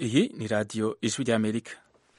iyi ni radiyo ijwi ry'amerika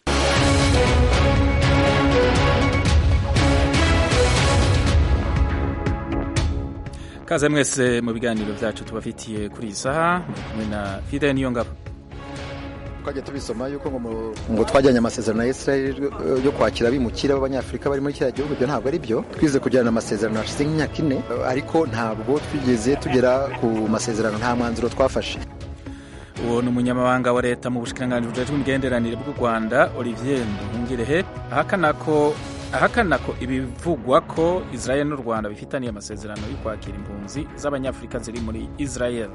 kaze mwese mu biganiro byacu tubafitiye kuri iyi saha muri kumwe na fide niyo ngabo twajya tubisoma yuko ngo ngo twajyanye amasezerano ya Israel yo kwakira abimukira b'abanyafurika bari muri kiriya gihugu ibyo ntabwo ari byo twize kugirana amasezerano hashize nk'imyaka ine ariko ntabwo twigeze tugera ku masezerano nta mwanzuro twafashe uwo ni umunyamabanga wa leta mu bushikiranganji bujejwe imigenderanire bw'u rwanda olivier nduhungirehe ahakana ko ahakana ko ibivugwa ko israel n'u rwanda bifitaniye amasezerano yo kwakira impunzi z'abanyafurika ziri muri israel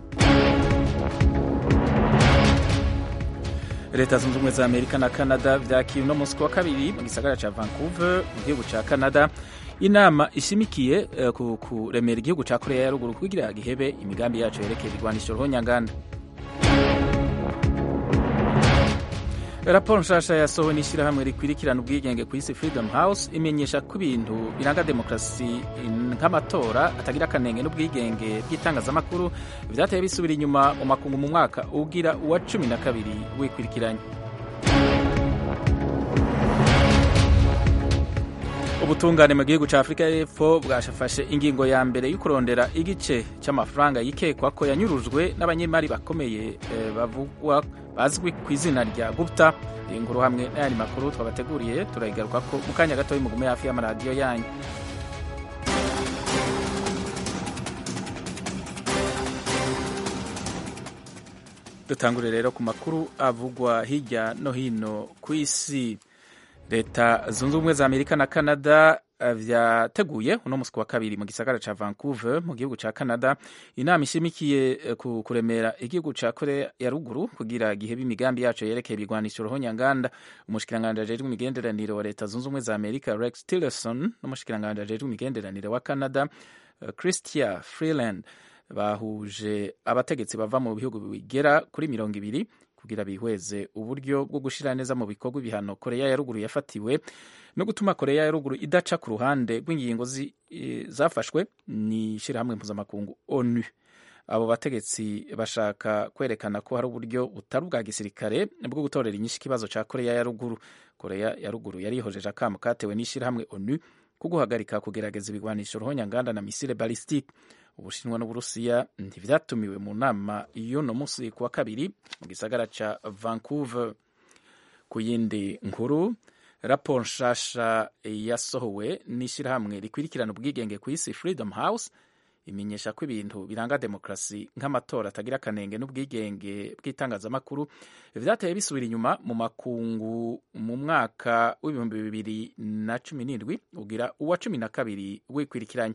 leta zunze ubumwe za amerika na canada vyakira uno munsi wa kabiri mu gisagara ca vancouver mu gihugu ca canada inama ishimikiye uh, ku kuremera igihugu ca korea ya ruguru kugira gihebe imigambi yaco yerekeye irwanisho ruhonyanganda raporo nshasha yasohowe n'ishyirahamwe rikwirikirana ubwigenge ku isi freedom house imenyesha ko ibintu biranga demokarasi nk'amatora atagira akanenge n'ubwigenge bw'itangazamakuru vyateye bisubira inyuma mu makungu mu mwaka ugira uwa cumi na kabiri wikwirikiranye ubutungane mu gihugu cya afurika y'epfo bwashafashe ingingo ya mbere yo kurondera igice cy'amafaranga yikekwa ko yanyurujwe n'abanyemari bakomeye eh, bavugwa bazwi ku izina rya gupta iyi nkuru hamwe n'ayandi makuru twabateguriye turayigaruka ko mu kanya gatoya mugume hafi y'amaradiyo yanyu dutangure rero ku makuru avugwa hirya no hino ku isi leta zunze ubumwe za amerika na canada vyateguye uno musi wa kabiri mu gisagara ca vancouver mu gihugu ca canada inama ishimikiye ku kuremera igihugu ca korea ya ruguru kugira gihebe imigambi yaco yerekeye ibigwanisho ruhonyanganda umushikiranganji ajejwe imigenderanire wa leta zunze ubumwe za amerika rex tillerson n'umushikiranganji ajejwe imigenderanire wa canada christia freeland bahuje abategetsi bava mu bihugu bigera kuri mirongo ibiri kugira bihweze uburyo bwo gushira neza mu bikorwa ibihano korea ya ruguru yafatiwe no gutuma korea ya ruguru idaca ku ruhande rw'ingingo zafashwe ni ishyirahamwe mpuzamakungu onu abo bategetsi bashaka kwerekana ko hari uburyo butari ubwa gisirikare bwo gutorera inyinshi ikibazo cya korea ya ruguru korea ya ruguru yarihojeje akamo katewe n'ishyirahamwe onu ko guhagarika kugerageza ibigwanisho ruhonyanganda na misile balistike ubushinwa n'uburusiya ntivyatumiwe mu nama y'uno munsi ku wa kabiri mu gisagara ca vancouver ku yindi nkuru raporo nshasha yasohowe n'ishyirahamwe rikwirikirana ubwigenge ku isi freedom house imenyesha ko ibintu biranga demokarasi nk'amatora atagira akanenge n'ubwigenge bw'itangazamakuru vyateye bisubira inyuma mu makungu mu mwaka w'ibihumbi bibiri na cumi n'indwi ugira uwa cumi na kabiri wikwirikiranye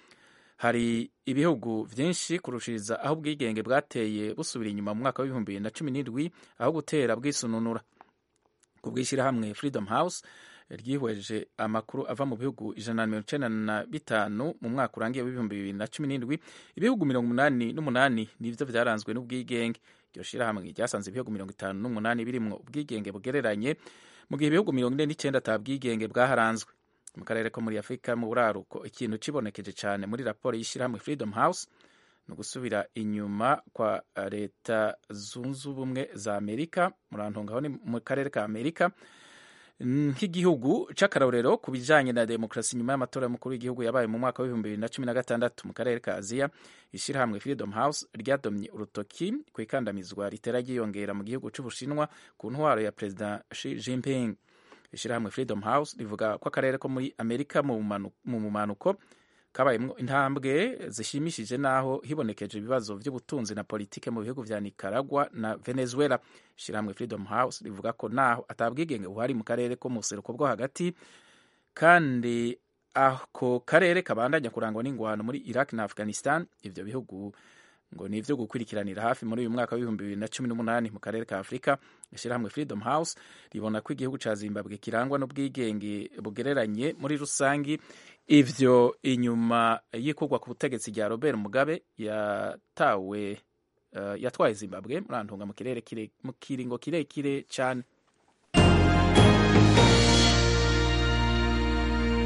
hari ibihugu vyinshi kurushiriza aho ubwigenge bwateye busubira inyuma mu mwaka w'ibihumbi bibiri na cumi n'indwi aho gutera bwisununura ku bw'ishyirahamwe freedom house ryihweje amakuru ava mu bihugu ijana na mirongo icenda na bitanu mu mwaka urangiye w'ibihumbi bibiri na cumi n'indwi ibihugu mirongo umunani n'umunani nivyo vyaranzwe n'ubwigenge iryo shirahamwe ryasanze ibihugu mirongo itanu n'umunani birimwo ubwigenge bugereranye mu gihe ibihugu mirongo ine n'icenda ata bwigenge bwaharanzwe mu karere ko muri afurika mu buraruko ikintu cibonekeje cyane muri raporo y'ishyirahamwe freedom house ni ugusubira inyuma kwa leta zunze ubumwe za amerika murantungaho ni mu karere ka amerika nk'igihugu c'akarorero ku bijanye na demokarasi nyuma y'amatora y'umukuru w'igihugu yabaye mu mwaka w'ibihumbi bibiri na cumi na gatandatu mu karere ka aziya ishyirahamwe freedom house ryadomye urutoki ku ikandamizwa ritera ryiyongera mu gihugu c'ubushinwa ku ntwaro ya perezida Xi Jinping ishyirahamwe freedom house rivuga ko akarere ko muri amerika mu mumanuko kabayemwo intambwe zishimishije naho hibonekeje ibibazo by'ubutunzi na politike mu bihugu vya nicaragua na venezuela ishyirahamwe freedom house rivuga ko naho atabwigenge buhari mu karere ko mu buseruko bwo hagati kandi ako karere kabandanya kurangwa n'ingwano muri iraq na afghanistan ivyo bihugu ngo ni ivyo gukurikiranira hafi muri uyu mwaka w'ibihumbi bibiri na cumi n'umunani mu karere ka afurika ishyirahamwe freedom house ribona ko igihugu ca zimbabwe kirangwa n'ubwigenge bugereranye muri rusangi ivyo inyuma y'ikurwa ku butegetsi rya robert mugabe yatawe uh, yatwaye zimbabwe murantunga mu kirere kire, mu kiringo kirekire cane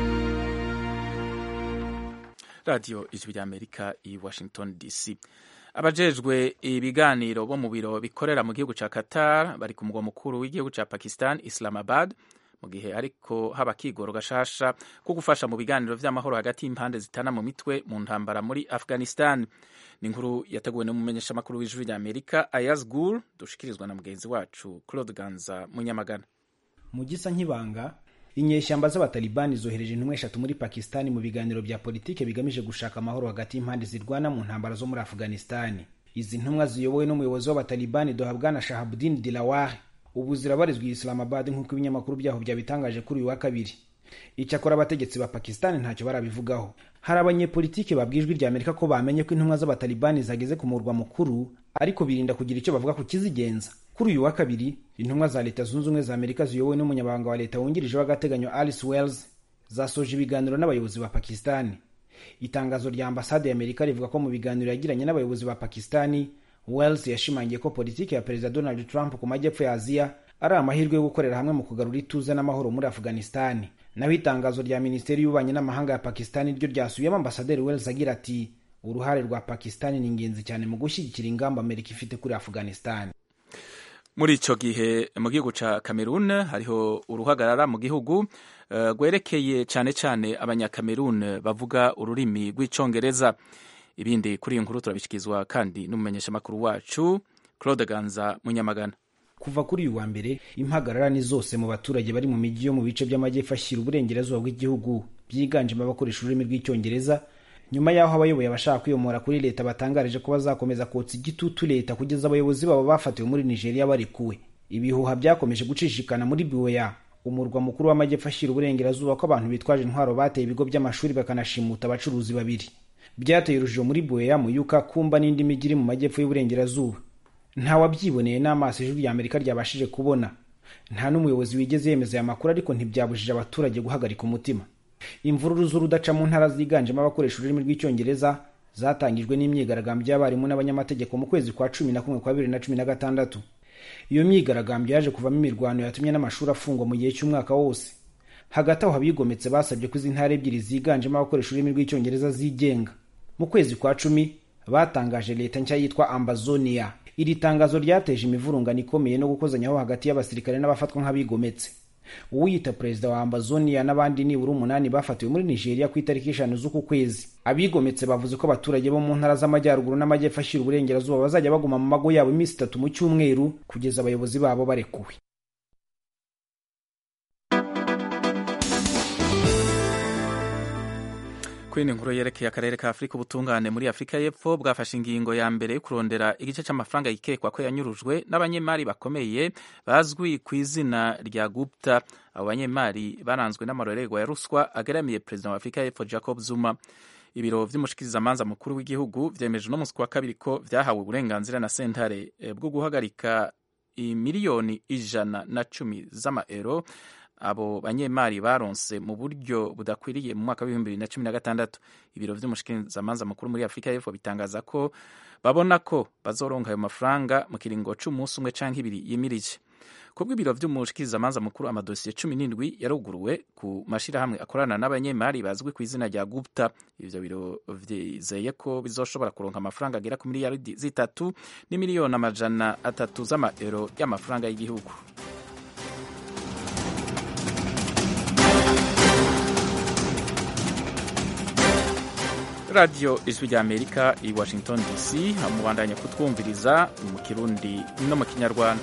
radiyo ijwi ry'amerika i washington dc abajejwe ibiganiro bo mu biro bikorera mu gihugu ca qatar bari ku mugwa mukuru w'igihugu ca pakistan islamabad mu gihe ariko haba kigoro gashasha ko gufasha mu biganiro vy'amahoro hagati y'impande zitana mu mitwe mu ntambara muri afghanistan ni inkuru yateguwe n'umumenyeshamakuru w'ijwi rya amerika ayaz gur dushikirizwa na mugenzi wacu claude ganza munyamagana mu gisa nk'ibanga inyeshyamba z'abatalibani zohereje intumwa eshatu muri pakistani mu biganiro bya politike bigamije gushaka amahoro hagati y'impande zirwana mu ntambara zo muri afghanistani izi ntumwa ziyobowe n'umuyobozi w'abatalibani dohabwana shahabudin dilawar ubu zirabarizwa i islamabad nk'uko ibinyamakuru byaho byabitangaje kuri uyu wa kabiri icyakora abategetsi ba pakistani ntacyo barabivugaho hari abanyepolitike babwiye ijwi rya amerika ko bamenye ko intumwa z'abatalibani zageze ku murwa mukuru ariko birinda kugira icyo bavuga ku kizigenza kuri uyu wa kabiri intumwa za leta zunze ubumwe za amerika ziyobowe n'umunyamabanga wa leta wungirije w'agateganyo alice wells zasoje ibiganiro n'abayobozi ba pakistani itangazo rya ambasade ya amerika rivuga ko mu biganiro yagiranye n'abayobozi ba pakistani wells yashimangiye ko politiki ya perezida donald trump ku majyepfo ya aziya ari amahirwe yo gukorera hamwe mu kugarura ituze n'amahoro muri afghanistani naho itangazo rya minisiteri y'ububanyi n'amahanga ya pakistani ryo ryasubiyemo ambasaderi wells agira ati uruhare rwa pakistani ni ingenzi cyane mu gushyigikira ingamba amerika ifite kuri afghanistani muri ico gihe mu gihugu ca Cameroon hariho uruhagarara mu gihugu rwerekeye uh, cane cane abanyakamerun bavuga ururimi rw'icongereza ibindi kuri iyi nkuru turabishyikirizwa kandi n'umumenyeshamakuru wacu claude ganza munyamagana kuva kuri uyu wa mbere impagarara ni zose mu baturage bari mu mijyi yo mu bice by'amajyepfo ashyira uburengerazuba bw'igihugu byiganjemo abakoresha ururimi rw'icyongereza nyuma y'aho abayoboye abashaka kwiyomora kuri leta batangarije ko bazakomeza kotsa igitutu leta kugeza abayobozi babo bafatiwe muri nigeria barekuwe ibihuha byakomeje gucishikana muri biweya umurwa mukuru w'amajyepfo ashyira uburengerazuba ko abantu bitwaje intwaro bateye ibigo by'amashuri bakanashimuta abacuruzi babiri byateye urujijo muri biweya muyuka kumba n'indi mijyi iri mu majyepfo y'uburengerazuba ntawabyiboneye n'amaso ijwi rya amerika ryabashije kubona nta n'umuyobozi wigeze yemeza aya makuru ariko ntibyabujije abaturage guhagarika umutima imvururu z'urudaca mu ntara ziganjemo abakoresha ururimi rw'icyongereza zatangijwe n'imyigaragambyo y'abarimu n'abanyamategeko mu kwezi kwa cumi na kumwe kwa bibiri na cumi na gatandatu iyo myigaragambyo yaje kuvamo imirwano yatumye n'amashuri afungwa mu gihe cy'umwaka wose hagati aho abigometse basabye ko izi ntara ebyiri ziganjemo abakoresha ururimi rw'icyongereza zigenga mu kwezi kwa cumi batangaje leta nshya yitwa ambazonia iri tangazo ryateje imivurungano ikomeye no gukozanyaho hagati y'abasirikare n'abafatwa nk'abigometse uwiyita perezida wa ambazonia n'abandi nibura umunani bafatiwe muri nigeria ku itariki eshanu z'uku kwezi abigometse bavuze ko abaturage bo mu ntara z'amajyaruguru n'amajyepfo ashyira uburengerazuba bazajya baguma mu mago yabo iminsi itatu mu cyumweru kugeza abayobozi babo barekuwe kuri inkuru yerekeye akarere ka afurika ubutungane muri afurika y'epfo bwafashe ingingo ya mbere yo kurondera igice cy'amafaranga yikekwa ko yanyurujwe n'abanyemari bakomeye bazwi ku izina rya gupta abo banyemari baranzwe n'amarorerwa ya ruswa agaramiye perezida wa afurika y'epfo jacob zuma ibiro vy'umushikirizamanza mukuru w'igihugu vyemeje uno musi wa kabiri ko vyahawe uburenganzira na sentare bwo guhagarika imiliyoni ijana na cumi z'amaero abo banyemari baronse mu buryo budakwiriye mu mwaka w'ibihumbi bibiri na cumi na gatandatu ibiro vy'umushikirizamanza mukuru muri afurika y'epfo bitangaza ko babona ko bazoronka ayo mafaranga mu kiringo c'umunsi umwe canke ibiri yimirije kubwo ibiro vy'umushikirizamanza mukuru amadosiye cumi n'indwi yaruguruwe ku mashirahamwe akorana n'abanyemari bazwi ku izina rya gupta ivyo biro vyizeye ko bizoshobora kuronka amafaranga agera ku miliyaridi zitatu n'imiliyoni amajana atatu z'amaero y'amafaranga y'igihugu radiyo ijwi rya amerika i washington dc mubandanya kutwumviriza mu kirundi no mu kinyarwanda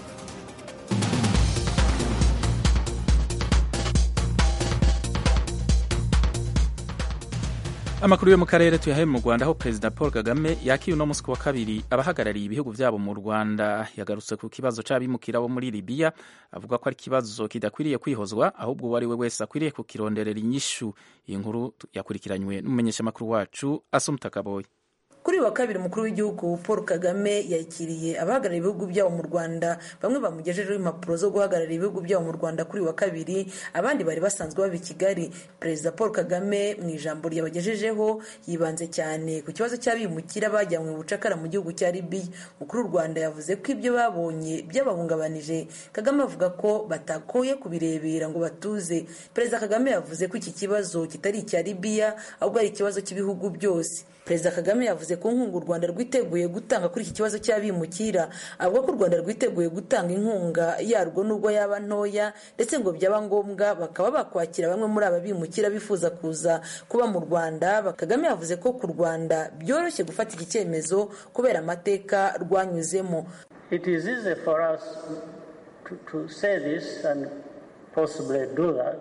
amakuru yo mu karere tuyahaye mu rwanda aho perezida paul kagame yakiriye uno munsi wa kabiri abahagarariye ibihugu byabo mu rwanda yagarutse ku kibazo c'abimukira bo muri libiya avuga ko ari ikibazo kidakwiriye kwihozwa ahubwo uwo ari we wese akwiriye kukironderera inyishu iyi nkuru yakurikiranywe n'umumenyeshamakuru wacu asumta kaboyi kuri wa kabiri umukuru w'igihugu paul kagame yakiriye abahagarariye ibihugu byabo mu rwanda bamwe bamugejejeho impapuro zo guhagararira ibihugu byabo mu rwanda kuri wa kabiri abandi bari basanzwe baba i kigali perezida paul kagame mu ijambo ryabagejejeho yibanze cyane ku kibazo cy'abimukira bajyanywe mu bucakara mu gihugu cya libiya umukuru w'u rwanda yavuze ko ibyo babonye byabahungabanije kagame avuga ko batakoye kubirebera ngo batuze perezida kagame yavuze ko iki kibazo kitari icya libiya ahubwo ari ikibazo cy'ibihugu byose perezida kagame yavuze ko inkunga u rwanda rwiteguye gutanga kuri iki kibazo cy'abimukira avuga ko u rwanda rwiteguye gutanga inkunga yarwo nubwo yaba ntoya ndetse ngo byaba ngombwa bakaba bakwakira bamwe muri aba bimukira bifuza kuza kuba mu rwanda kagame yavuze ko ku rwanda byoroshye gufata iki cyemezo kubera amateka rwanyuzemo It is easy for us to, to say this and possibly do that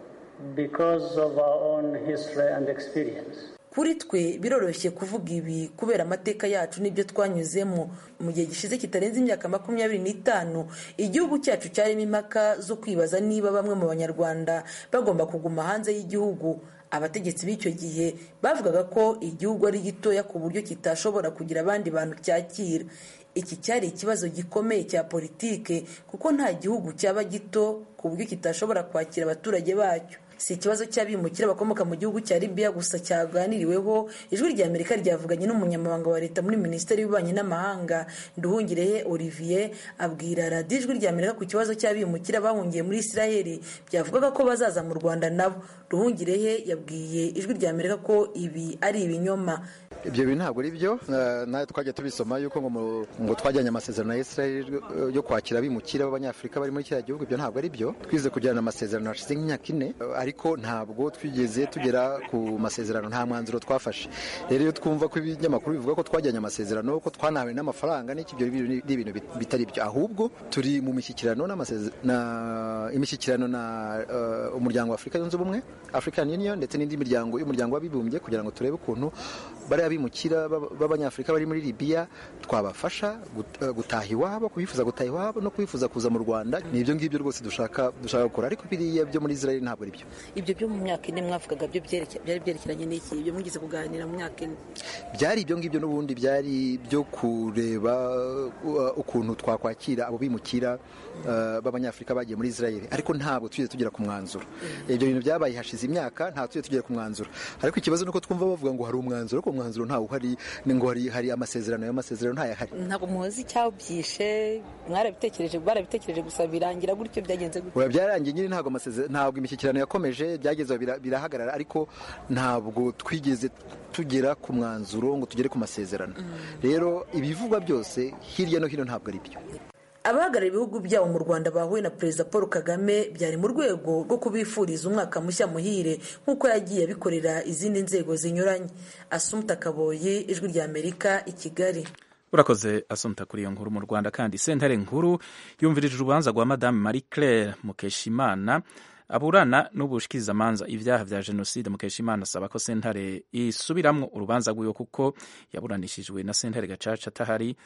because of our own history and experience. kuri twe biroroshye kuvuga ibi kubera amateka yacu n'ibyo twanyuzemo mu gihe gishize kitarenze imyaka makumyabiri n'itanu igihugu cyacu cyarimo impaka zo kwibaza niba bamwe mu banyarwanda bagomba kuguma hanze y'igihugu abategetsi b'icyo gihe bavugaga ko igihugu ari gitoya ku buryo kitashobora kugira abandi bantu cyakira iki cyari ikibazo gikomeye cya politike kuko nta gihugu cyaba gito ku buryo kitashobora kwakira abaturage bacyo si ikibazo cy'abimukira bakomoka mu gihugu cya libiya gusa cyaganiriweho ijwi rya amerika ryavuganye n'umunyamabanga wa leta muri minisiteri y'ububanyi n'amahanga nduhungirehe olivier abwira radiyo ijwi rya amerika ku kibazo cy'abimukira bahungiye muri israheli byavugaga ko bazaza mu rwanda nabo ruhungirehe yabwiye ijwi rya amerika ko ibi ari ibinyoma ibyo bintu ntabwo ari byo nawe twajya tubisoma yuko ngo twajyanye amasezerano ya israel yo kwakira abimukira b'abanyafurika bari muri kiriya gihugu ibyo ntabwo ari byo twize kugirana amasezerano hashize nk'imyaka ine ariko ntabwo twigeze tugera ku masezerano nta mwanzuro twafashe rero iyo twumva ko ibinyamakuru bivuga ko twajyanye amasezerano ko twanawe n'amafaranga n'iki ibyo ni ibintu bitari byo ahubwo turi mu mishyikirano imishyikirano na umuryango wa afurika yunze ubumwe african union ndetse n'indi miryango y'umuryango w'abibumbye kugira ngo turebe ukuntu bariya bimukira b'abanyafurika bari muri libiya twabafasha gutaha iwabo kubifuza gutaha iwabo no kubifuza kuza mu rwanda ni ibyo ngibyo rwose dushaka dushaka gukora ariko biriya byo muri israel ntabwo ari byo ibyo byo mu myaka ine mwavugaga byo byari byerekeranye n'iki ibyo mugeze kuganira mu myaka ine byari ibyo ngibyo n'ubundi byari byo kureba ukuntu twakwakira abo bimukira b'abanyafurika bagiye muri israel ariko ntabwo tugeze tugera ku mwanzuro ibyo bintu byabaye hashize imyaka ntabwo tugeze tugera ku mwanzuro ariko ikibazo ni uko twumva bavuga ngo hari umwanzuro ariko umwanzuro ntawo uhari ngo hari amasezerano y'amasezerano ntayahari ntabwo muzi icyabyishe mwarabitekereje barabitekereje gusa birangira gutyo byagenze gutyo byarangiye nyine ntabwo ntabwo imishyikirano yakomeje byageze birahagarara ariko ntabwo twigeze tugera ku mwanzuro ngo tugere ku masezerano rero ibivugwa byose hirya no hino ntabwo ari byo abahagarariye ibihugu byabo mu rwanda bahuye na perezida paul kagame byari mu rwego rwo kubifuriza umwaka mushya muhire nk'uko yagiye abikorera izindi nzego zinyuranye asumta kaboyi ijwi rya amerika i kigali urakoze asumta kuri iyo nkuru mu rwanda kandi sentare nkuru yumvirije urubanza rwa madame marie claire mukeshimana aburana n'ubushikirizamanza ibyaha bya jenoside mukeshimana asaba ko sentare isubiramwo urubanza rwiwe kuko yaburanishijwe na sentare gacaca atahari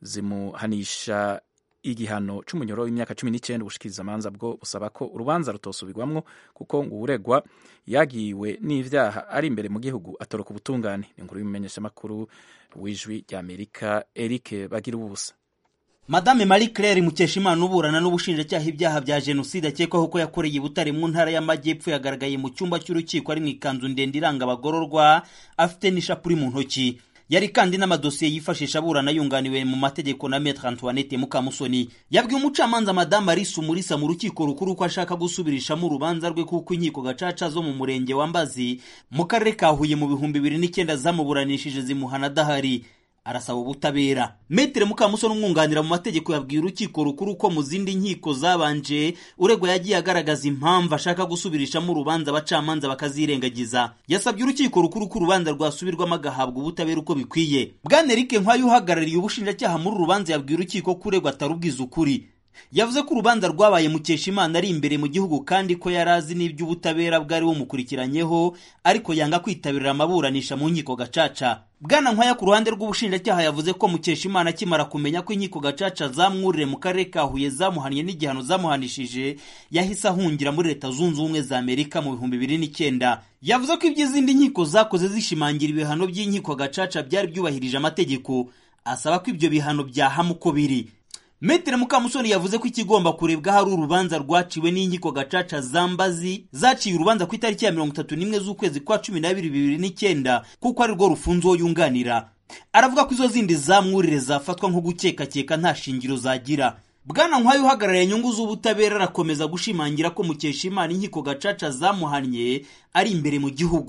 zimuhanisha igihano c'umunyoro w'imyaka cumi n'icyenda ubushikirizamanza bwo busaba ko urubanza rutosubirwamwo kuko ngo uregwa yagiwe n'ivyaha ari imbere mu gihugu atoroka ubutungane inkuru y'umumenyeshamakuru w'ijwi rya amerika eric bagira ubusa madame marie claire mukeshimana uburana n'ubushinjacyaha ibyaha bya jenoside akekwaho ko yakoreye i butare mu ntara y'amajyepfo yagaragaye mu cyumba cy'urukiko ari mu ikanzu ndende iranga abagororwa afite n'ishapuri mu ntoki yari kandi n'amadosiye yifashisha aburana yunganiwe mu mategeko na Maître Antoinette Mukamusoni yabwiye umucamanza Madame Alice Umulisa mu rukiko rukuru ko ashaka gusubirishamo urubanza rwe kuko inkiko gacaca zo mu murenge wa Mbazi mu karere ka Huye mu bihumbi bibiri n'icyenda zamuburanishije zimuhana adahari arasaba ubutabera metere mukamusoni umwunganira mu mategeko yabwiye urukiko rukuru ko mu zindi nkiko zabanje uregwa yagiye agaragaza impamvu ashaka gusubirishamo urubanza abacamanza bakazirengagiza yasabye urukiko rukuru ko urubanza rwasubirwamo agahabwa ubutabera uko bikwiye bwana eric nkwayo uhagarariye ubushinjacyaha muri uru rubanza yabwiye urukiko ko uregwa atarubwiza ukuri yavuze ko urubanza rwabaye mukeshimana ari imbere mu gihugu kandi ko yari azi n'iby'ubutabera bwari bumukurikiranyeho ariko yanga kwitabira amaburanisha mu nkiko gacaca bwana nkwaya ku ruhande rw'ubushinjacyaha yavuze ko mukeshimana akimara kumenya ko inkiko gacaca zamwurire mu karere ka huye zamuhannye n'igihano zamuhanishije yahise ahungira muri leta zunze ubumwe za amerika mu bihumbi bibiri n'icyenda yavuze ko iby'izindi nkiko zakoze zishimangira ibihano by'inkiko gacaca byari byubahirije amategeko asaba ko ibyo bihano byahama uko biri Metere Mukamusoni yavuze ko ikigomba kurebwa hari urubanza rwaciwe n'inkiko gacaca zambazi zaciye urubanza ku itariki ya mirongo itatu n'imwe z'ukwezi kwa cumi n'abiri bibiri n'icyenda kuko ari rwo rufunze uwo yunganira aravuga ko izo zindi zamwurire zafatwa nko gukekakeka nta shingiro zagira bwana nkwayo uhagarariye inyungu z'ubutabera arakomeza gushimangira ko mukeshimana inkiko gacaca zamuhannye ari imbere mu gihugu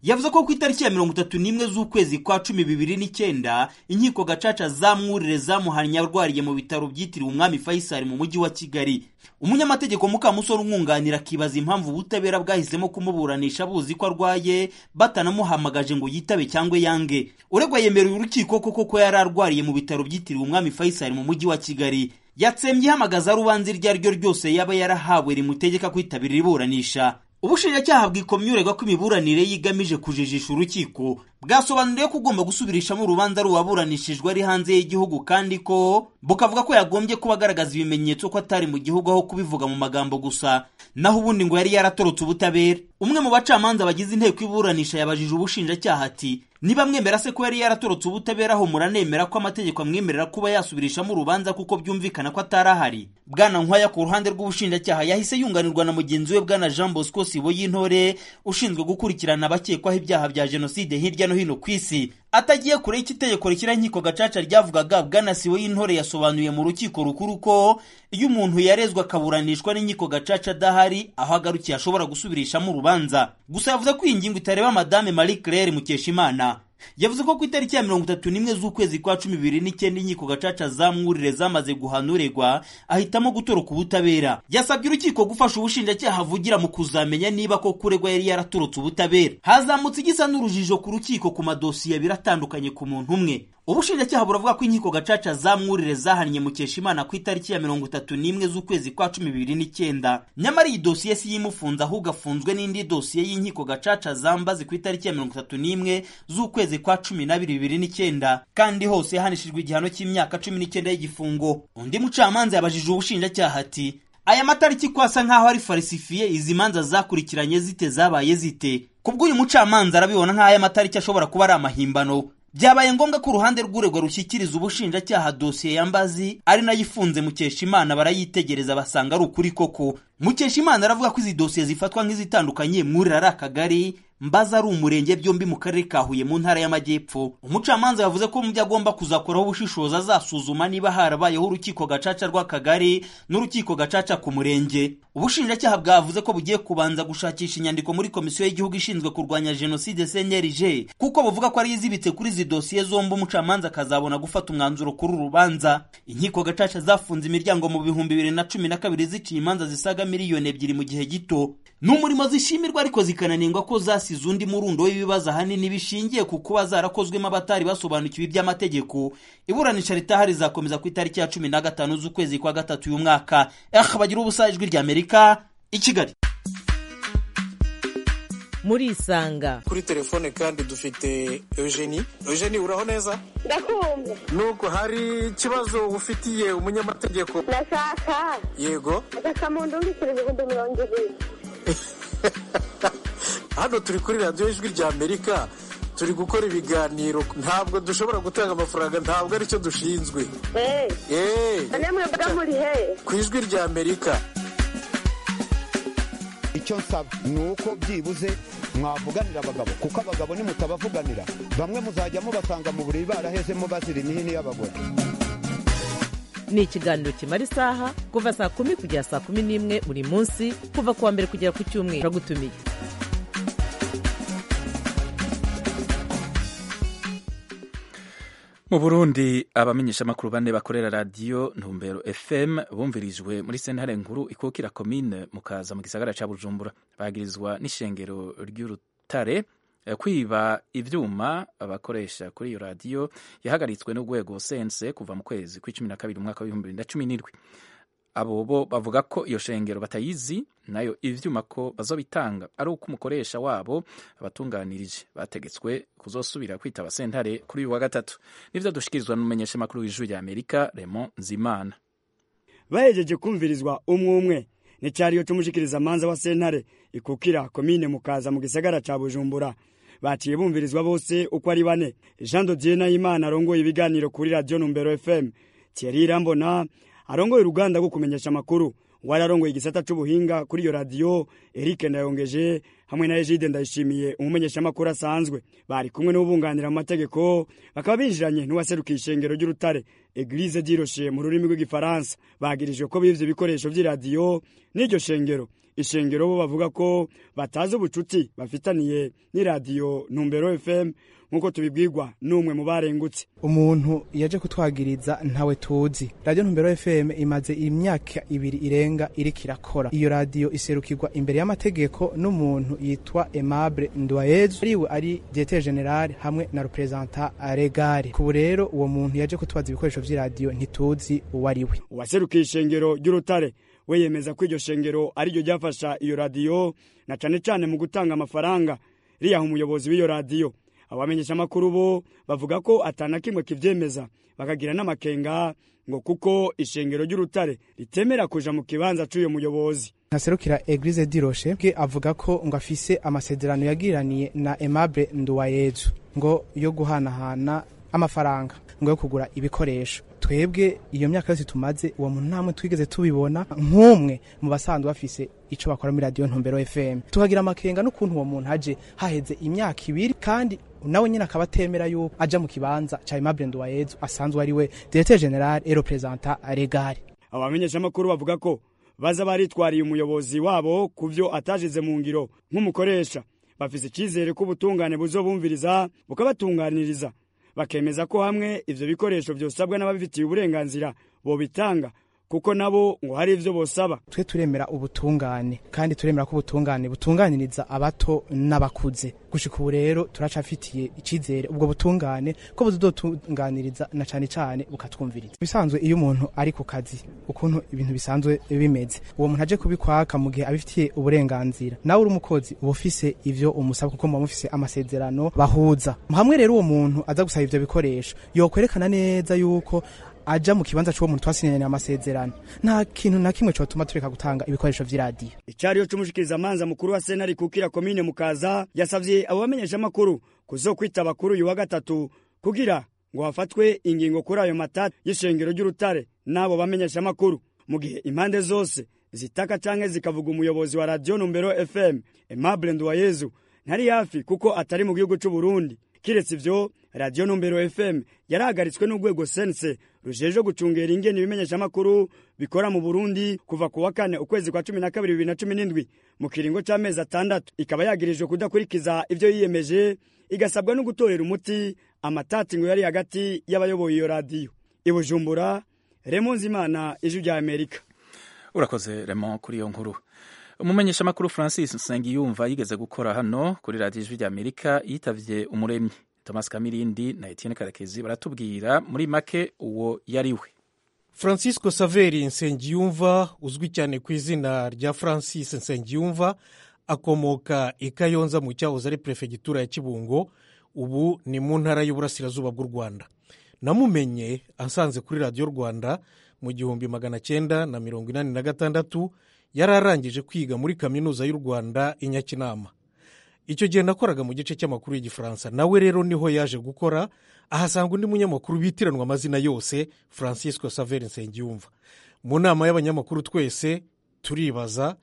yavuze ko ku itariki ya mirongo itatu n'imwe z'ukwezi kwa cumi bibiri n'icyenda inkiko gacaca za mwurire zamuhannye arwariye mu bitaro byitiriwe umwami faisal mu mujyi wa kigali umunyamategeko mukamusore umwunganira akibaza impamvu ubutabera bwahisemo kumuburanisha buzi ko arwaye batanamuhamagaje ngo yitabe cyangwa yange uregwa yemereye urukiko koko ko yari arwariye mu bitaro byitiriwe umwami faisal mu mujyi wa kigali yatsembye ihamagaza rubanza iryo ari ryo ryose yaba yarahawe rimutegeka kwitabira iburanisha ubushinjacyaha bwikomye uregwa ko imiburanire ye igamije kujijisha urukiko bwasobanuriye ko ugomba gusubirishamo urubanza ruwaburanishijwe ari hanze y'igihugu kandi ko bukavuga ko yagombye kuba agaragaza ibimenyetso ko atari mu gihugu aho kubivuga mu magambo gusa naho ubundi ngo yari yaratorotse ubutabera umwe mu bacamanza bagize inteko iburanisha yabajije ubushinjacyaha ati niba mwemera se ko yari yaratorotse ubutabera aho muranemera ko amategeko amwemerera kuba yasubirishamo urubanza kuko byumvikana ko atari ahari bwana nkwaya ku ruhande rw'ubushinjacyaha yahise yunganirwa na mugenzi we bwana jean bosco sibo y'intore ushinzwe gukurikirana abakekwaho ibyaha bya jenoside hirya no hino ku isi atagiye kure y'iki itegeko rishyira inkiko gacaca ryavugaga bwana sibo y'intore yasobanuye mu rukiko rukuru ko iyo umuntu yarezwe akaburanishwa n'inkiko gacaca adahari aho agarukiye ashobora gusubirishamo urubanza gusa yavuze ko iyi ngingo itareba madame marie claire mukeshimana yavuze ko ku itariki ya mirongo itatu n'imwe z'ukwezi kwa cumi bibiri n'icyenda inkiko gacaca za mwurire zamaze guhana uregwa ahitamo gutoroka ubutabera yasabye urukiko gufasha ubushinjacyaha avugira mu kuzamenya niba ko kuregwa yari yaratorotse ubutabera hazamutse igisa n'urujijo ku rukiko ku madosiye abiri atandukanye ku muntu umwe ubushinjacyaha buravuga ko inkiko gacaca za mwurire zahannye mukeshimana ku itariki ya mirongo itatu n'imwe z'ukwezi kwa cumi bibiri n'icyenda nyamara iyi dosiye si yimufunze ahubwo afunzwe n'indi dosiye y'inkiko gacaca zambaze ku itariki ya mirongo itatu n'imwe z'ukwezi kwa cumi n'abiri bibiri n'icyenda kandi hose yahanishijwe igihano cy'imyaka cumi n'icyenda y'igifungo undi mucamanza yabajije ubushinjacyaha ati aya matariki ko asa nk'aho ari farisifiye izi manza zakurikiranye zite zabaye zite kubw'uyu mucamanza arabibona nk'aho aya matariki ashobora kuba ari amahimbano byabaye ngombwa ko uruhande rw'uregwa rushyikiriza ubushinjacyaha dosiye ya mbazi ari nayo ifunze mukeshimana barayitegereza basanga ari ukuri koko mukeshimana aravuga ko izi dosiye zifatwa nk'izitandukanye mwurira ari akagari mbaza ari umurenge byombi mu karere ka huye mu ntara y'amajyepfo umucamanza yavuze ko mu byo agomba kuzakoraho ubushishozi azasuzuma niba harabayeho urukiko gacaca rw'akagari n'urukiko gacaca ku murenge ubushinjacyaha bwavuze ko bugiye kubanza gushakisha inyandiko muri komisiyo y'igihugu ishinzwe kurwanya jenoside cnlg kuko buvuga ko ari izibitse kuri izi dosiye zombi umucamanza akazabona gufata umwanzuro kuri uru rubanza inkiko gacaca zafunze imiryango mu bihumbi bibiri na cumi na kabiri ziciye imanza zisaga miliyoni ebyiri mu gihe gito ni umurimo zishimirwa ariko zikananengwa ko zasize undi murundo w'ibibazo ahanini bishingiye ku kuba zarakozwemo abatari basobanukiwe iby'amategeko iburanisha ritaha rizakomeza ku itariki ya cumi na gatanu z'ukwezi kwa gatatu uyu mwaka eh bagira ubusa ijwi ry'amerika i kigali murisanga kuri telefone kandi dufite eugenie eugenie uraho neza ndakumva nuko hari ikibazo ufitiye umunyamategeko ndashaka yego agasamundu mbikira ibihumbi mirongo ibiri hano turi kuri radiyo ijwi rya amerika turi gukora ibiganiro ntabwo dushobora gutanga amafaranga ntabwo aricyo dushinzwe eee namwe mba muri he ku ijwi rya amerika icyo nsaba ni uko byibuze mwavuganira abagabo kuko abagabo nimutabavuganira bamwe muzajya mubasanga mu buriri barahezemo bazira imihini y'abagore ni ikiganiro kimara isaha kuva saa kumi kugera saa kumi n'imwe buri munsi kuva ku wa mbere kugera ku cyumweru turagutumiye mu burundi abamenyeshamakuru bane bakorera radiyo ntumbero fm bumvirijwe muri sentare nkuru ikukira komine mukaza mu gisagara cya bujumbura bagirizwa n'ishengero ry'urutare kwiba ibyuma abakoresha kuri iyo radiyo yahagaritswe n'urwego sense kuva mu kwezi kw'icumi na kabiri umwaka w'ibihumbi bibiri na cumi n'indwi abo bo bavuga ko iyo shengero batayizi nayo ivyuma ko bazobitanga ari uko umukoresha wabo abatunganirije bategetswe kuzosubira kwitaba sentare kuri uyu wa gatatu nivyo dushikirizwa n'umumenyeshamakuru w'ijuru rya amerika Raymond Nzimana bahejeje kumvirizwa umwe umwe ni cyariyo cy'umushikiriza manza wa sentare ikukira komine mukaza mu gisagara ca bujumbura baciye bumvirizwa bose uko ari bane jean dodier nayimana arongoye ibiganiro kuri radiyo numbero fm thierry irambona arongoye uruganda rwo kumenyesha amakuru wari arongoye igisata c'ubuhinga kuri iyo radiyo eric ndayongeje hamwe na egide ndayishimiye umumenyeshamakuru asanzwe bari kumwe n'ubunganira mu mategeko bakaba binjiranye n'uwaserukiye ishengero ry'urutare eglise diroshe mu rurimi rw'igifaransa bagirijwe ko bivye ibikoresho vy'iradiyo n'iryo shengero ishengero bo bavuga ko batazi ubucuti bafitaniye n'iradiyo ntumbero fm nk'uko tubibwirwa n'umwe mu barengutse umuntu yaje kutwagiriza ntawe tuzi radiyo ntumbero fm imaze imyaka ibiri irenga iriko irakora iyo radiyo iserukirwa imbere y'amategeko n'umuntu yitwa aimable ndwayezu ariwe ari diete general hamwe na representa regare kubu rero uwo muntu yaje kutwaza ibikoresho vy'iradiyo ntituzi uwo ari we uwaserukiye ishengero ry'urutare we yemeza ko iryo shengero ariryo ryafasha iyo radiyo na cane cane mu gutanga amafaranga riyaha umuyobozi w'iyo radiyo abamenyesha amakuru bo bavuga ko atana kimwe kivyemeza bakagira n'amakenga ngo kuko ishengero ry'urutare ritemera kuja mu kibanza c'uyo muyobozi ntaserukira eglise diroshe bwe avuga ko ngo afise amasezerano yagiraniye na aimable nduwayezu ngo yo guhanahana amafaranga ngo yo kugura ibikoresho twebwe iyo myaka yose tumaze uwo muntu ntamwe twigeze tubibona nk'umwe mu basanzwe bafise ico bakora muri radiyo ntumbero fm tukagira amakenga n'ukuntu uwo muntu aje haheze imyaka ibiri kandi nawe nyine akaba atemera yuko aja mu kibanza ca aimable nduwayezu asanzwe ari we directeur general et representa regare abamenyesha amakuru bavuga ko baza baritwariye umuyobozi wabo ku vyo atajize mu ngiro nk'umukoresha bafise icizere ko ubutungane buzobumviriza bukabatunganiriza bakemeza ko hamwe ivyo bikoresho vyosabwa n'ababifitiye uburenganzira bobitanga kuko nabo ngo hari ivyo bosaba twe turemera ubutungane kandi turemera ko ubutungane butunganiriza abato n'abakuze gushika ubu rero turacafitiye icizere ubwo butungane ko buzotunganiriza na cane cane bukatwumviriza bisanzwe iyo umuntu ari ku kazi ukuntu ibintu bisanzwe bimeze uwo muntu aje kubikwaka mu gihe abifitiye uburenganzira nawe uri umukozi uba ufise ivyo umusaba kuko muba mufise amasezerano bahuza hamwe rero uwo muntu aza gusaba ivyo bikoresho yokwerekana neza yuko aja mu kibanza c'uwo muntu twasinyanye amasezerano nta kintu na kimwe cotuma tureka gutanga ibikoresho vy'iradiyo icariyo c'umushikiriza amanza mukuru wa sentare kukira komine mukaza yasavye abo bamenyesha amakuru kuzokwitaba kuri uyu wa gatatu kugira ngo hafatwe ingingo kuri ayo matati y'ishengero ry'urutare n'abo bamenyesha amakuru mu gihe impande zose zitaka canke zikavuga umuyobozi wa radiyo numbero fm aimable nduwayezu ntari hafi kuko atari mu gihugu c'uburundi kiretse ivyo radiyo numbero fm yarahagaritswe n'urwego sense rujeje gucungera ingene ibimenyeshamakuru bikora mu burundi kuva ku wa kane ukwezi kwa cumi na kabiri bibiri na cumi n'indwi mu kiringo c'amezi atandatu ikaba yagirijwe kudakurikiza ivyo yiyemeje igasabwa no gutorera umuti amatati ngo yari hagati y'abayoboye iyo radiyo i bujumbura remonzimana ijwi rya amerika urakoze remo kuri iyo nkuru umumenyeshamakuru francis nsengiyumva yigeze gukora hano kuri radiyo ijwi rya amerika yitavye umuremyi thomas kamirindi na etienne karekezi baratubwira muri make uwo yari we francisco saveri nsengiyumva uzwi cyane ku izina rya francis nsengiyumva akomoka i kayonza mu cyahoze ari perefegitura ya kibungo ubu ni mu ntara y'uburasirazuba bw'u rwanda namumenye asanze kuri radiyo rwanda mu gihumbi magana cyenda na mirongo inani na gatandatu yari arangije kwiga muri kaminuza y'u rwanda i nyakinama icyo gihe nakoraga mu gice cy'amakuru y'igifaransa nawe rero niho yaje gukora ahasanga undi munyamakuru bitiranwa amazina yose francisco saveri nsengiyumva mu nama y'abanyamakuru twese turibaza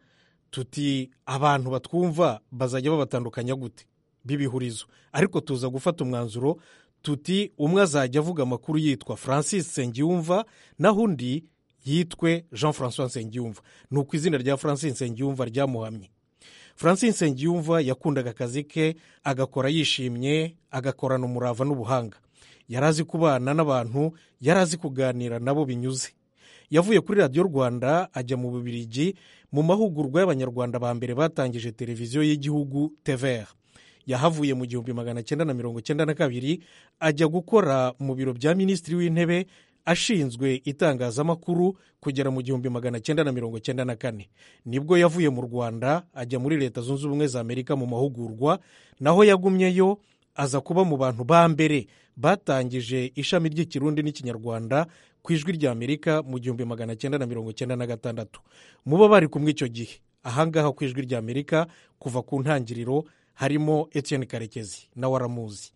tuti abantu batwumva bazajya babatandukanya gute b'ibihurizo ariko tuza gufata umwanzuro tuti umwe azajya avuga amakuru yitwa francis nsengiyumva naho undi yitwe jean francois nsengiyumva ni uko izina rya francis nsengiyumva ryamuhamye francis nsengiyumva yakundaga akazi ke agakora yishimye agakorana umurava n'ubuhanga yari azi kubana n'abantu yari azi kuganira nabo binyuze yavuye kuri radiyo rwanda ajya mu bubirigi mu mahugurwa y'abanyarwanda ba mbere batangije televiziyo y'igihugu tvr yahavuye mu gihumbi magana cyenda na mirongo cyenda na kabiri ajya gukora mu biro bya minisitiri w'intebe ashinzwe itangazamakuru kugera mu gihumbi magana cyenda na mirongo cyenda na kane nibwo yavuye mu rwanda ajya muri leta zunze ubumwe za amerika mu mahugurwa naho yagumyeyo aza kuba mu bantu ba mbere batangije ishami ry'ikirundi n'ikinyarwanda ku ijwi rya amerika mu gihumbi magana cyenda na mirongo cyenda na gatandatu muba bari kumwe icyo gihe ahangaha ku ijwi rya amerika kuva ku ntangiriro harimo etienne karekezi nawe aramuzi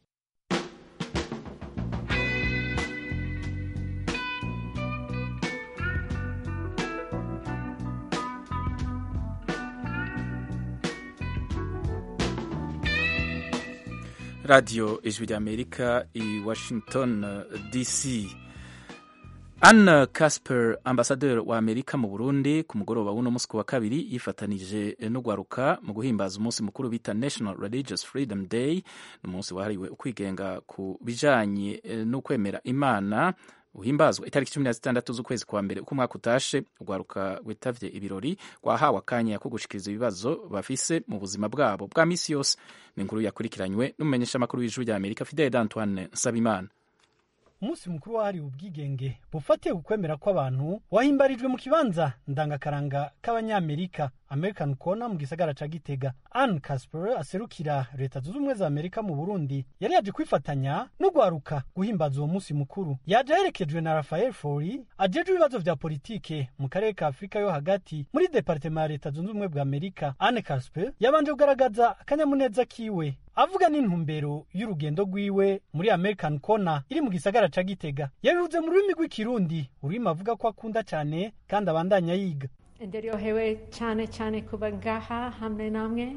radiyo ijwi rya amerika i washington dc Anne Casper ambasaderi wa Amerika mu Burundi ku mugoroba w'uno munsi ku wa kabiri yifatanije n'ugwaruka mu guhimbaza umunsi mukuru bita National Religious Freedom Day ni umunsi wahariwe ukwigenga ku bijanye n'ukwemera Imana uhimbazwa itariki cumi na zitandatu z'ukwezi kwa mbere uko umwaka utashe urwaruka rwitavye ibirori rwahawe akanya ko gushikiriza ibibazo bafise mu buzima bwabo bwa misi yose ni inkuru yakurikiranywe n'umumenyeshamakuru w'ijuru rya amerika fidele d'antoine nsabimana umunsi mukuru wahariwe ubwigenge bufatiye ku kwemera kw'abantu wahimbarijwe mu kibanza ndangakaranga k'abanyamerika american corner mu gisagara ca gitega anne casper aserukira leta zunze ubumwe za amerika mu burundi yari yaje kwifatanya n'ugwaruka guhimbaza uwo munsi mukuru yaje aherekejwe na rafael fori ajejwe ibibazo vya politike mu karere ka afurika yo hagati muri departema ya leta zunze ubumwe bwa amerika anne casper yabanje kugaragaza akanyamuneza kiwe avuga n'intumbero y'urugendo rwiwe muri american corner iri mu gisagara ca gitega yabivuze mu rurimi rw'ikirundi ururimi avuga ko akunda cyane kandi abandanya yiga ndaryohewe cyane cyane kuba ngaha hamwe namwe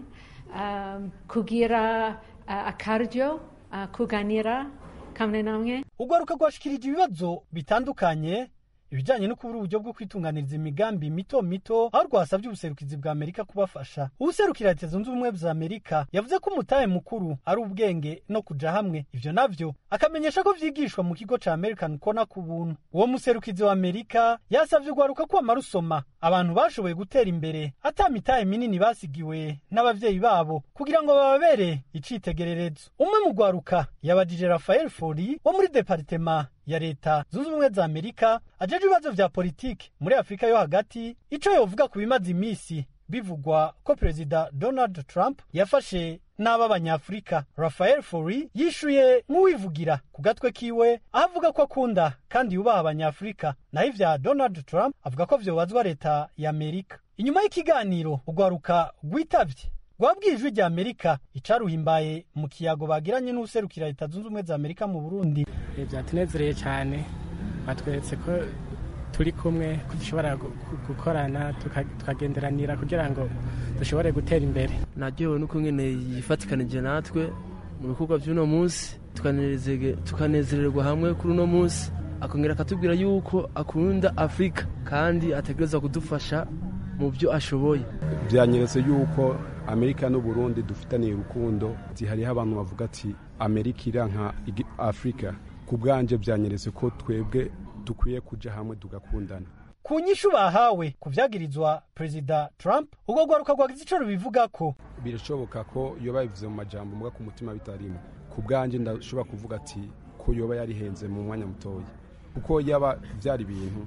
um, kugira uh, akaryo uh, kuganira kamwe namwe urwaruka rwashikirije ibibazo bitandukanye ibijyanye no kubura uburyo bwo kwitunganiriza imigambi mito mito aho rwasabye ubuserukizi bwa amerika kubafasha ubuserukira leta zunze ubumwe za amerika yavuze ko umutahe mukuru ari ubwenge no kuja hamwe ivyo navyo akamenyesha ko vyigishwa mu kigo ca american kona ku buntu uwo muserukizi wa amerika yasavye urwaruka kwama rusoma abantu bashoboye gutera imbere ata mitahe minini basigiwe n'abavyeyi babo kugira ngo bababere icitegererezo umwe mu rwaruka yabajije rafael fori wo muri departema ya leta zunze ubumwe za amerika ajeje ibibazo vya politiki muri afurika yo hagati ico yovuga ku bimaze imisi bivugwa ko perezida donald trump yafashe n'aba abanyafurika rafael fori yishuye nk'uwivugira ku gatwe kiwe aho avuga ko akunda kandi yubaha abanyafurika naho ivya donald trump avuga ko vyobazwa leta ya amerika inyuma y'ikiganiro urwaruka rwitavye rwabwiye ijwi rya amerika icaruhimbaye mu kiyago bagiranye n'userukira leta zunze ubumwe za amerika mu burundi byatunezereye cyane batweretse ko turi kumwe ko dushobora gukorana tukagenderanira kugira ngo dushobore gutera imbere naryohewe n'uko nyine yifatikanije natwe mu bikorwa by'uno munsi tukanezererwa hamwe kuri uno munsi akongera akatubwira yuko akunda afurika kandi ategereza kudufasha mu byo ashoboye byanyeretse yuko amerika n'uburundi dufitaniye urukundo hariho abantu bavuga ati amerika iranka afurika ku bwanje byanyeretse ko twebwe dukwiye kuja hamwe tugakundana ku nyishu bahawe ku vyagirizwa perezida trump ubwo rwaruka rwagize ico rubivuga ko birashoboka ko yoba bivuze mu majambo mbwa ku mutima bitarimo ku bwanje ndashobora kuvuga ati ko yoba yarihenze mu mwanya mutoya kuko yaba vyari ibintu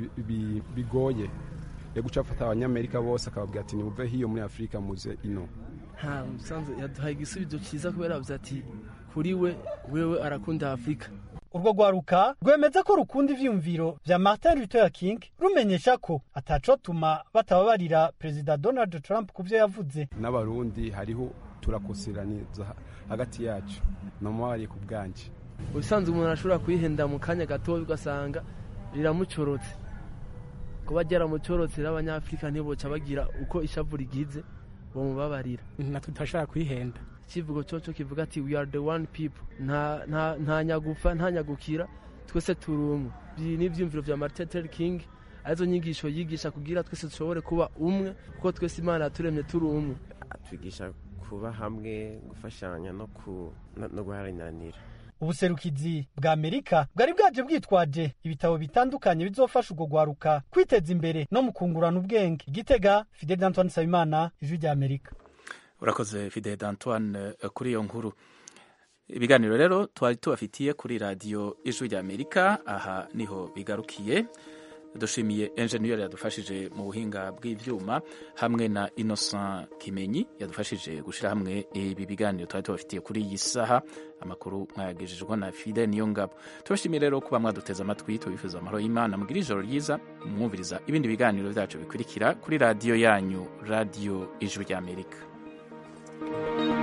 bigoye yo guca afata abanyamerika bose akababwira ati nimuve hiyo muri afurika muze ino nta musanze yaduhaye igisubizo cyiza kubera avuze ati kuri we wewe arakunda afurika urwo rwaruka rwemeza ko rukunda ivyiyumviro vya martin luther king rumenyesha ko atacotuma batababarira perezida donald trump ku vyo yavuze n'abarundi hariho turakoseraniza hagati yacu namubabariye ku bwanje ubusanzwe umuntu ashobora kwihenda mu kanya gatoya ugasanga riramucorotse kuba ryaramucorotse n'abanyafurika ntiboca bagira uko ishavu rigize bamubabarira natwe tutashobora kwihenda ikivugo cyoco kivuga ati we are the one people nta nta nta nyagufa nta nyagukira twese turi umwe n'ivyumviro vya Martin Luther King arizo nyigisho yigisha kugira twese dushobore kuba umwe kuko twese Imana yaturemye turi umwe atwigisha kuba hamwe gufashanya no ku no guharanira ubuserukizi bwa amerika bwari bwaje bwitwaje ibitabo bitandukanye bizofasha urwo rwaruka kwiteza imbere no mu kungurana ubwenge igitega fidel antoine nsabimana ijwi rya amerika urakoze fidel antoine kuri iyo nkuru ibiganiro rero twari tubafitiye kuri radiyo ijwi rya amerika aha niho bigarukiye dushimiye enjeniyeri yadufashije mu buhinga bw'ibyuma hamwe na innocent kimenyi yadufashije gushyira hamwe ibi biganiro twari tubafitiye kuri iyi saha amakuru mwayagejejwe na fide niyo ngabo tubashimiye rero kuba mwaduteze amatwi tubifuza amahoro y'imana mugira ijoro ryiza mwumviriza ibindi biganiro byacu bikurikira kuri radiyo yanyu radiyo ijwi ry'amerika thank you